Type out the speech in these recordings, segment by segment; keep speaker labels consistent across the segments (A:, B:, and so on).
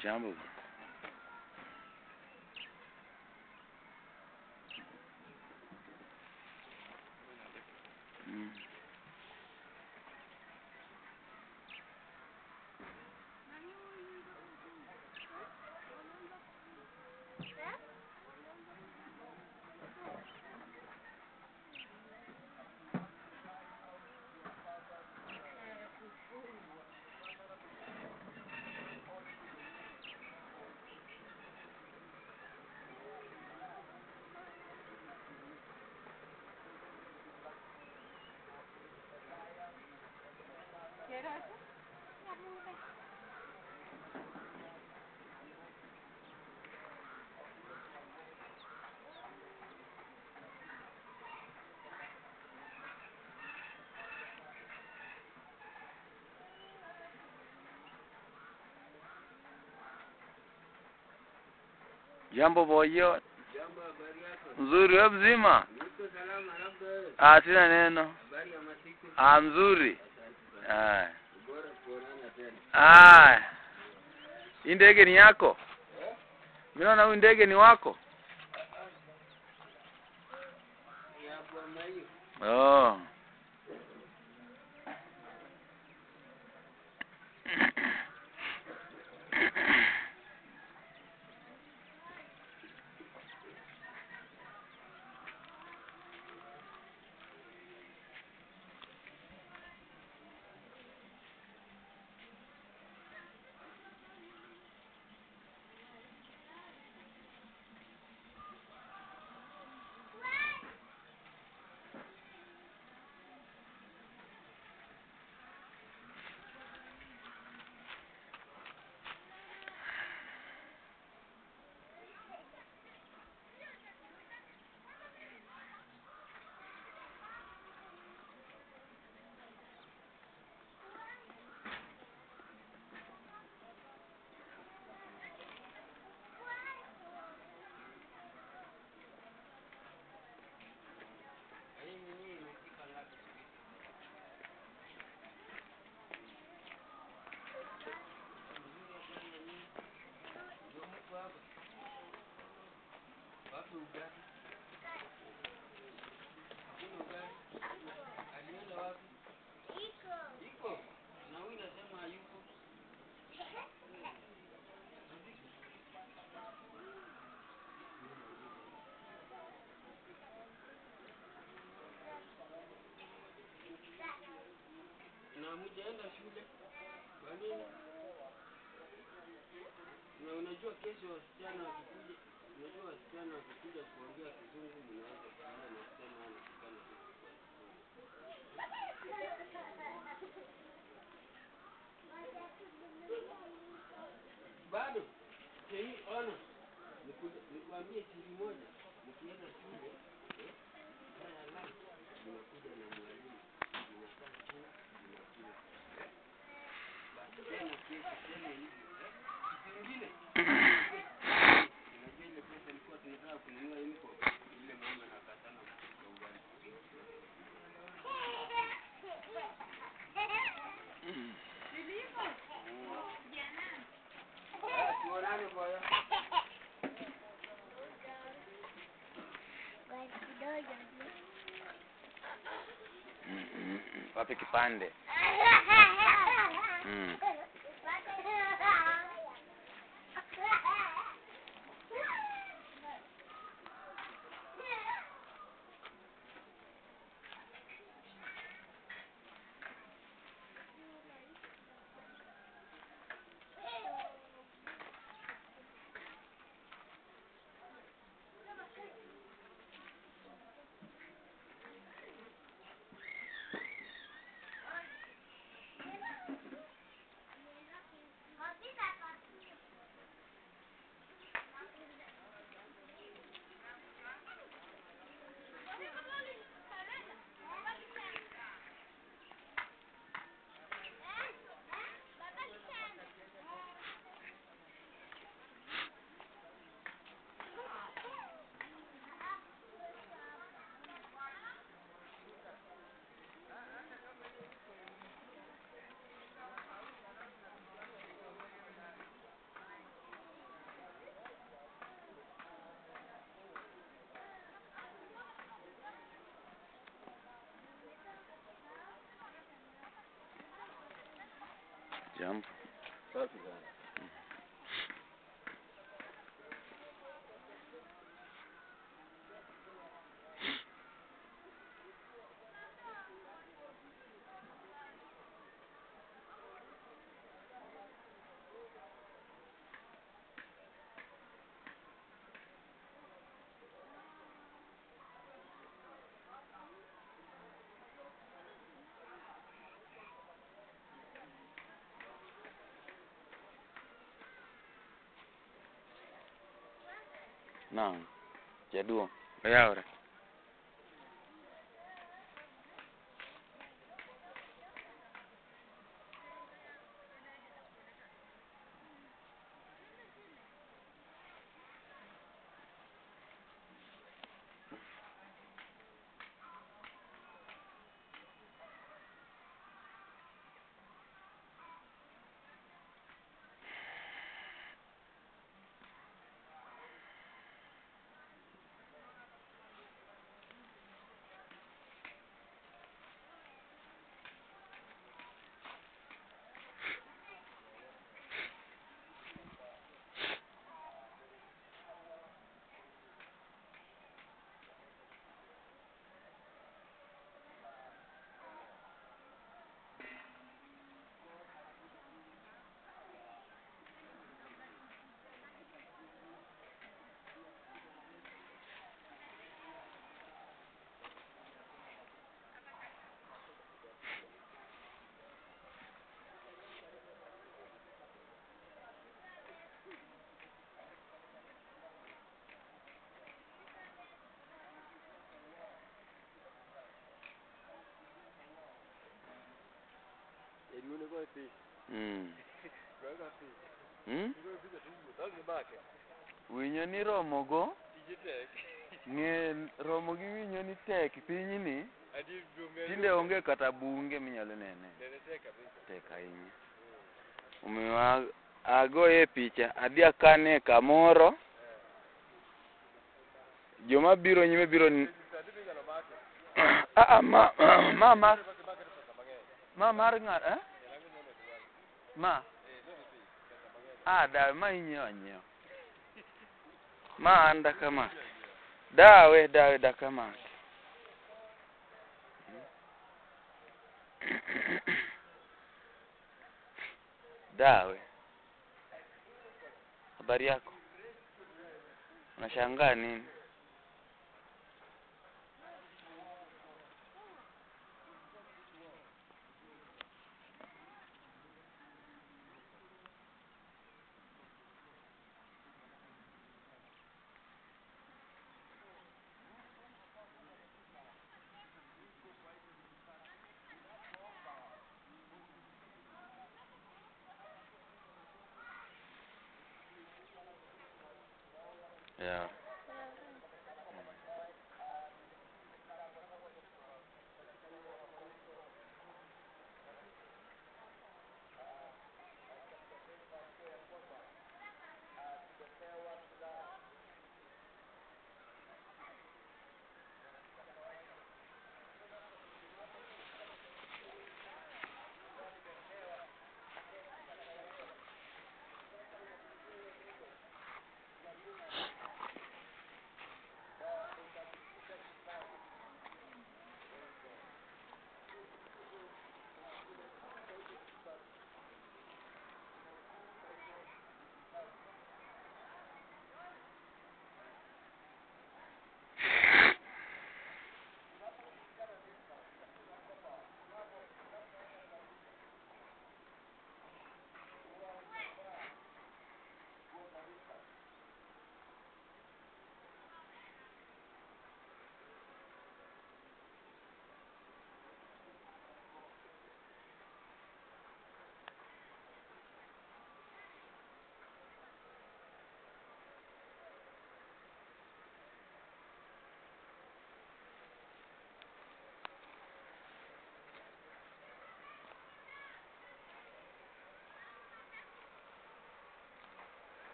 A: Jambo. Mm. Jambo boyo.
B: Jambo, habari yako?
A: Nzuri wewe mzima?
B: Niko salama, labda wewe.
A: Ah, sina neno.
B: Habari ya masiku?
A: Ah, mzuri.
B: Asante sana.
A: Ah.
B: Bora kuonana tena.
A: Ah. Hii ndege ni yako?
B: Eh?
A: Mimi naona huyu ndege ni wako.
B: Ya bwana hiyo.
A: Oh.
B: Hii nini imefika ngapi? Ndio mko hapa. Wapi ugali? Hakuna ugali. Alienda wapi? Iko. Na huyu nasema hayuko. Na hujaenda shule. Kwa nini? Na unajua kesho wasichana wakikuja, unajua wasichana wakikuja kuongea kizungu mnaweza kuona na kusema anatukana tu kwa kizungu. Bado hii ona, niku- nikwambie siri moja, mkienda shule eh, haya la mnakuja na mwalimu, mnakaa chini, mnakula. Basi tena kesho tena hivyo eh, kitu ingine Unajua ile pesa ilikuwa tunataka kununua uniform, ile mama nakatana kupika ugali. Haya, tuonane boya.
A: Mm, mm, mm. Wape kipande. Mm. Jambo.
B: Safi sana.
A: Naam. Jaduong'. Oyawre.
B: Elione kwa pi.
A: Mm.
B: Kwa pi.
A: Mm?
B: Kwa pi tu mo dal ni bake.
A: Winyo ni romo go
B: Tije tek.
A: ng'e romo gi winyo ni tek pinyni
B: Adi dume.
A: tinde onge kata bunge minyalo nene
B: Nene tek kabisa.
A: tek ahinya omiyo a- agoye picha adhi akane kamoro joma biro nyime biro n-
B: Adi bi ngalo bake.
A: Ah, ah, ma ma mar
B: Bake bake to pesa mang'eny.
A: ma mar ng'at eh?
B: Yangu neno tuwali.
A: ma
B: Eh, no ni pi. Pesa mang'eny.
A: ah dawe ma inyiewo anyiewa ma an dakama dawe dawe dakama dawe habari yako unashangaa nini yeah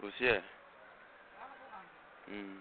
A: usie mm.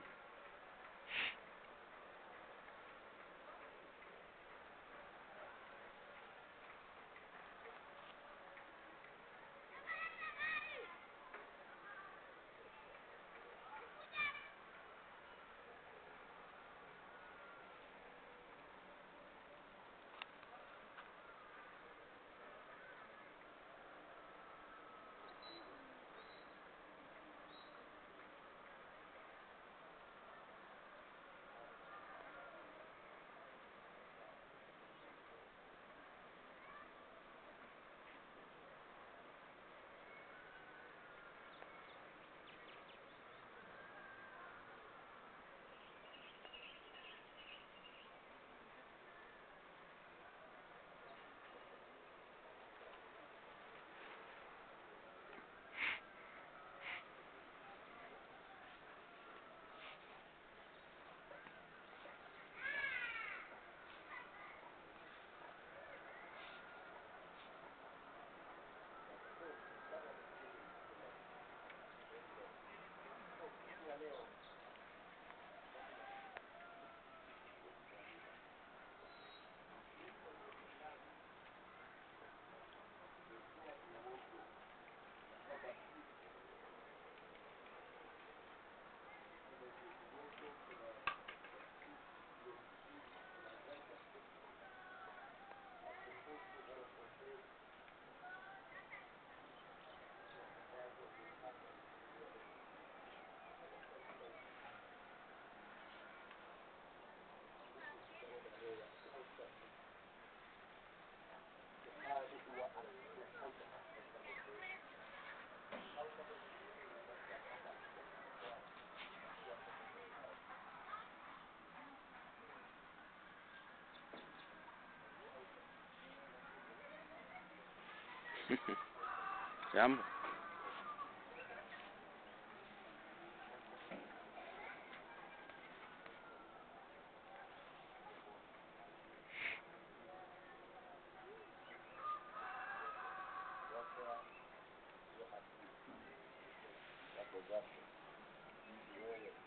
A: Jambo.
C: zako